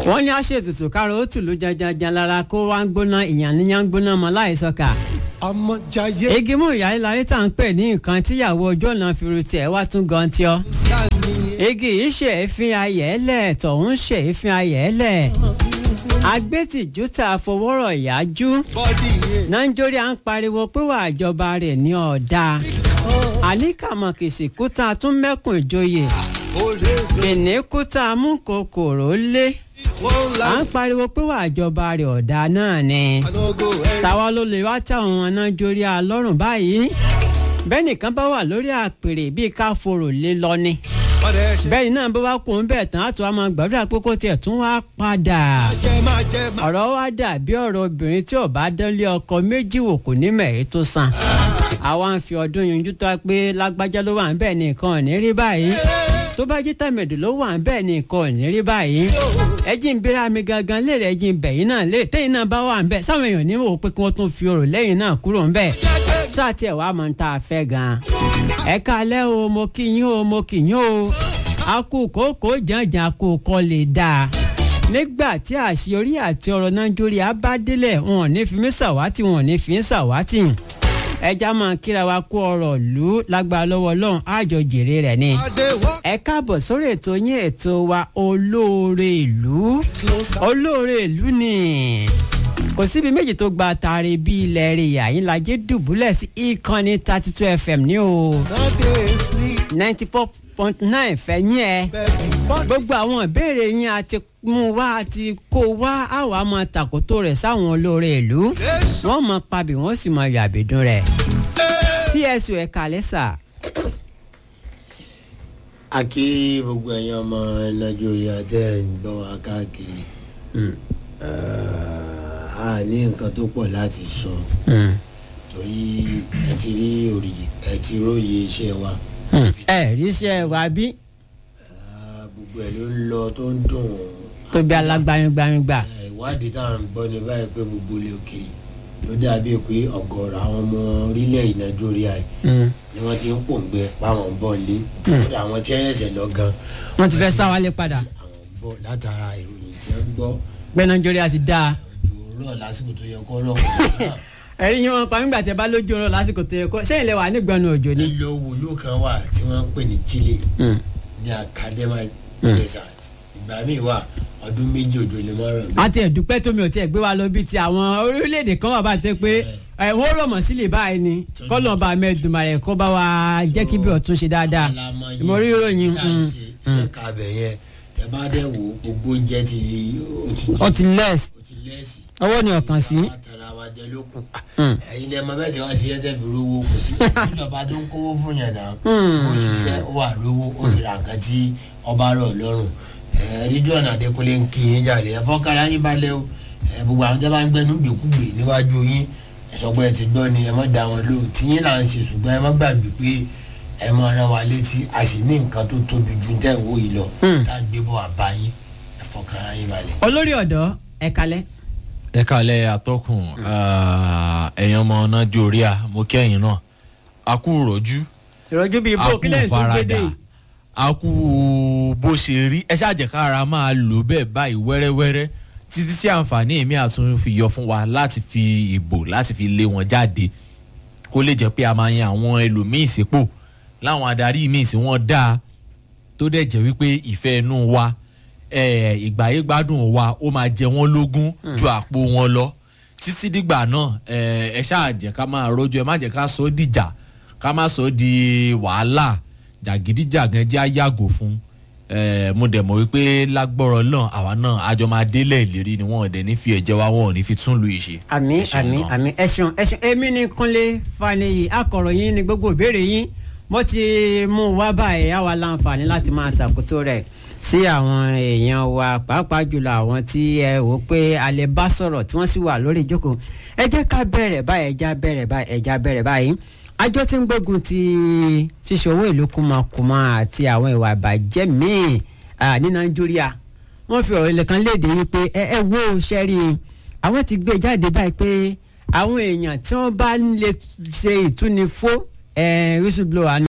wọ́n ní àṣetutù kárò ó tùlù janjanjan lára kó wá ń gbóná ìyàn níyàn ń gbóná mọ́ láìsọ̀kà. ọmọ jayé igi mú ìyá ìlarí tá à ń pè ní nǹkan tíyàwó ọjọ́ náà fi ru tiẹ̀ wá tún gan tí ọ́. sani igi yìí ṣe èéfín ayẹ̀ẹ́lẹ̀ tọ̀hún ṣe èéfín ayẹ̀ẹ́lẹ̀. agbẹ́tìjú tá a fọwọ́rọ̀ yájú. bọ́dì yẹn. nàìjíríà ń pariwo pé wà àjọba rẹ̀ ní ọ̀dà. àníkàmọ̀kìsì kúta tún mẹ́kùn ìjòyè. olóòzò ìníkúta mú kòkòrò lé. wọ́n la à ń pariwo pé wà àjọba rẹ̀ ọ̀dà náà ni. anogo ẹ̀. táwa ló lè wá táwọn ọ̀nà jórí alọ́rùn báyìí. bẹ́ẹ̀ nìkan bá wà lórí àpèrè bíi ká forò lé lọ ni. ọ̀dẹ̀ ẹ̀ ṣe. bẹ́ẹ̀ náà bó bá kó ń bẹ̀ tán á tún wá máa gbàdúrà pé kó tiẹ̀ tún wá padà. jẹ máa jẹ máa. ọ̀rọ̀ wa dàbí ọ̀rọ̀ obìnrin tí ò bá dánlé ọkọ méjì wò kò ní mẹ̀ẹ́ tó san. àwa ń fi ọdún yanjú tó a pé lágbájá ló wà ń bẹ́ẹ̀ nìkan ò ní rí báyìí. tó bá jí tàmẹ̀dù ló wà ń bẹ́ẹ̀ nìkan ò ní rí báyìí. ẹjí ń bíra mi gangan léèrè ẹjí ń bẹ̀yìn náà léèrè tẹ́yìn náà bá wà ń bẹ́ẹ̀ sáwọn èèyàn ní wò pé kí wọ́n tún fi ọ̀rọ̀ lẹ́yìn náà kúrò ń bẹ́ẹ̀. sáà tiẹ̀ wá mọ̀ ń tá a fẹ́ gan-an. ẹ kálẹ́ o mo kí yín o mo kí yín o. akókòókò jàǹjàǹ àkókò lè dáa nígbà tí àṣeyọrí àti ọ̀rọ̀ nàìjíríà bá délẹ̀ wọn ò ní fi mí ṣàwátì wọn ò ní fi ń ṣàwátì ẹja máa kíra wa kó ọ̀rọ̀ lù ú lágbára lọ́wọ́ ọlọ́run àjọ jèrè rẹ̀ ni. adéwọ́. ẹ káàbọ̀ sórí ètò yín ètò wa olóore ìlú olóore ìlú ni kò síbi méjì tó gba taari bí ilẹ̀ rẹ̀ yàyín lajẹ́ dùbúlẹ̀ sí ìkànnì thirty two fm ní o nade sleep ninety four point nine fẹ̀yìn ẹ̀ bẹ́ẹ̀ni bọ́dì. gbogbo àwọn ìbéèrè yín a ti mú wá a ti kó wá àwọn àmọ́ tàkótó rẹ̀ sáwọn olóore ìlú lẹ́sọ̀. wọ́n mọ pabì wọ́n sì mọ yàbìdún rẹ̀ tsu ẹ̀ka lẹ́sà a kí gbogbo ẹ̀yin ọmọ nàìjíríà tẹ́ ẹ̀ ń gbọ́ wa káàkiri Eh, a ní nǹkan tó pọ̀ láti sọ torí ẹ ti rí òrìyè ẹ ti róye iṣẹ́ wa ẹ ríṣẹ́ wa bí Eh, gbogbo ẹ̀ ló ń lọ tó ń dùn tó bí alágbáyégbáyégbà Eh, ìwádìí tá à ń gbọ́ ní báyìí pé gbogbo ilé òkèèrè ló dàbí pé ọ̀gọ̀ọ̀rọ̀ àwọn ọmọ orílẹ̀ nàìjíríà yìí ni wọ́n ti ń pòǹgbẹ páwọn ń bọ̀ lé kódà àwọn tí ẹ̀yẹ̀sẹ̀ lọ gan wọ́n ti fẹ́ sá wálé padà àwọn ń bọ̀ látara ìròyìn tí wọ́n ń gbọ́ pé nàìjíríà ti dáa òjò rọ̀ lásìkò tó yẹ kó rọ̀ ẹ̀rí yín wọn pa nígbà tí ẹ bá lójú ọ̀rọ̀ lásìkò tó yẹ kó ṣé ilẹ̀ wà nígbọ̀nù òjò ni. nílò wòlú kan wà tí wọ́n ń pè ní Chile ní Academa Desert ìgbà míì wà ọdún méjì òjò lè má rọ̀ a ti ẹ̀dúpẹ́ tómi ò tiẹ̀ gbé wa lọ bí ti àwọn orílẹ̀-èdè kan wà bá tẹ́ pé ẹ̀ wọ́n rọ̀ mọ́ sílẹ̀ báyìí ni kọ́lọ̀ bá mẹ́ẹ̀dùnmáyẹ̀ kó bá wa jẹ́ kí bí ọ̀tún ṣe dáadáa mo rí ìròyìn mm, ṣe kábẹ̀ yẹn tẹ bá dẹ̀ wò gbogbo oúnjẹ ti ó ti ó ti less ó ti lẹ́sì ọwọ́ ni ọ̀kan sí. àtàrà wa jẹ lókun Mm. ẹ̀yin lẹ́mọ bẹ́ẹ̀ tí wọ́n ti yẹ́ tẹ́bi rówó kò sí ìjọba tó ń kówó fún yẹn náà Mm. ó ṣiṣẹ́ ó wà rówó ó lè ra nǹkan tí ọba rọ̀ lọ́rùn rídíọ̀nù Adékúnlé ń kí yín jáde ẹ fọ́kára yín balẹ̀ o ẹ, gbogbo àwọn tẹ́ bá ń gbẹnu gbèkúgbè níwájú yín ẹ sọ pé ẹ ti gbọ́ ni ẹ má da wọn lóhùn tí yín là ń ṣe ṣùgbọ́n ẹ má gbàgbé pé ẹ má rán wa létí a sì ní nǹkan tó tóbi ju tẹ́ ń wò yìí lọ Mm. tá à ń gbé bọ̀ àbá yín ẹ fọ́kára yín balẹ̀. olórí ọ̀dọ́ ẹ kalẹ̀ ẹ kalẹ̀ atọ́kùn ẹ̀yàn ọmọ nàìjíríà mo kẹ́yìn náà a kú rọ̀jú ìrọ̀jú bíi a bó kú kílẹ̀ tó gbédè faradà a kú bó ṣe rí ẹ ṣàjẹkára máa lò bẹ́ẹ̀ báyìí wẹ́rẹ́wẹ́rẹ́ títí tí àǹfààní èmi àtún fi yọ fún wa láti fi ìbò láti fi lé wọn jáde kó lè jẹ́ pé a máa yan àwọn ẹlòmíì sípò láwọn adarí míì tí wọ́n dáa tó dẹ̀ jẹ́ wípé ìfẹ́ inú wa eh, ìgbáyé gbádùn wa ó máa jẹ wọ́n lógún ju àpò wọn lọ títí dìgbà náà eh, ẹ ṣáà jẹ́ ká máa rọ́jú ẹ má jẹ́ ká sọ ọ́ dìjà ká má sọ ọ́ di wàhálà jàgídíjàgan jẹ́ àyàgò fún eh, mo dẹ̀ mọ̀ wípé lágbọ́rọ̀ náà àwa náà àjọ máa délẹ̀ ìlérí ni wọ́n ò dẹ̀ ní fi ẹ̀jẹ̀ wa wọn ò ní fi tún lu ìṣe. àmì Ẹ ṣeun àmì náà. àmì ẹ ṣeun ẹ ṣeun èmi ni Kúnlé Faniyi akọ̀ròyìn ni gbogbo ìbéèrè yín mo ti mú un wá báyìí àwa láǹfààní láti máa tàkótó rẹ̀ sí àwọn èèyàn wa pàápàá jùlọ àwọn tí ẹ wò pé a lè bá sọ̀rọ̀ tí wọ́n sì wà lórí ìjókòó ẹ jẹ́ ká bẹ̀rẹ̀ báyìí ẹ já bẹ̀rẹ̀ báyìí ẹ já bẹ̀rẹ̀ báyìí àjọ tí ń gbógun ti ṣíṣe owó ìlú kùmọ̀kùmọ̀ àti àwọn ìwà ìbàjẹ́ míì ah, ní Nàìjíríà wọ́n fi ọ̀rọ̀ ilẹ̀ kan léde wípé ẹ ẹ wo sẹ́rí àwọn ti gbé jáde báyìí pé àwọn èèyàn tí wọ́n bá ń lè ṣe ìtúnifó ẹ̀ whistleblower